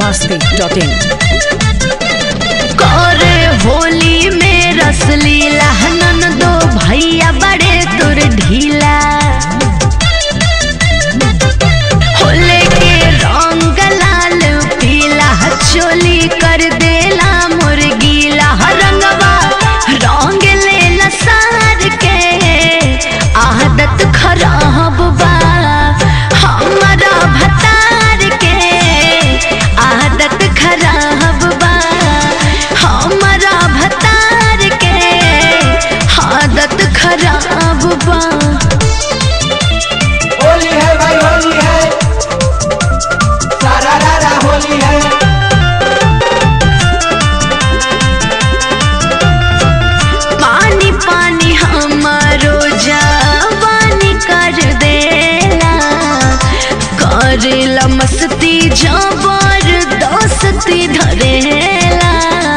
masti.in करे होली में रसलीला नन दो भैया बड़े तुर ढीला होले के रंग लाल पीला चोली कर देला मुर्गीला रंगवा रंग लेला सार के आदत खराब बा हमारा भतार के आदत खराब बा हमारा भतार के आदत खराब बा होली है भाई होली है सारा रारा होली है पानी पानी हमारो जवानी कर देला करेला मस्ती जबर दोस्ती धरेला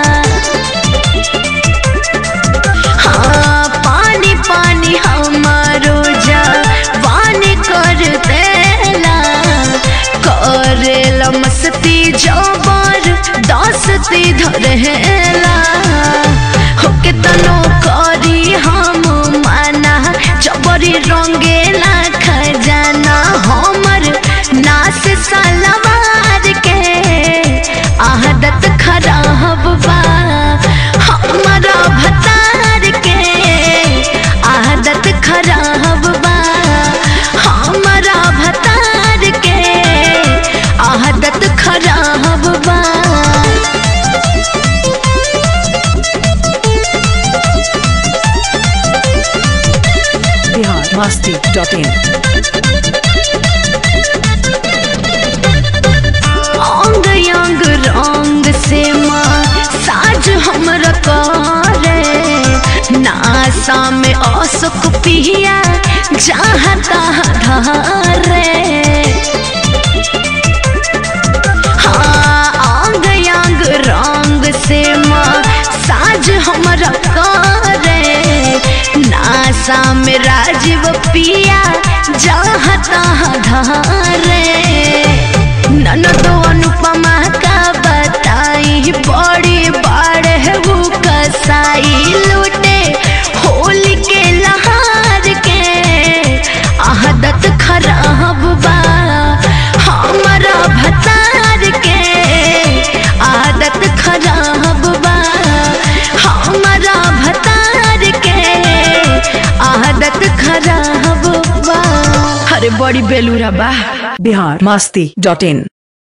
हाँ पानी पानी हमारो जवानी कर देला करेला मस्ती जबर दोस्ती धरेला होके तनो करी हम माना जबरी रंगेला खजाना हमर नास सलवार के आदत खराब बा हमारा भतार के आदत खराब बा हमारा भतार के आदत खराब बा Bihar masti.in अंग अंग रंग से माँ साज हमरा करे नासा में असुक पिया जहाँ तहाँ धरे हाँ अंग अंग रंग से माँ साज हमरा करे नासा में राजीव पिया जहाँ तहाँ धरे ननदो अनुपमा का बताई बड़ी बाढ़ है वो कसाई लूटे होली के लहार के आदत खराब बा हमारा भतार के आदत खराब बा हमारा भतार के आदत खराब बा अरे बड़ी बेलूरा बा Bihar masti.in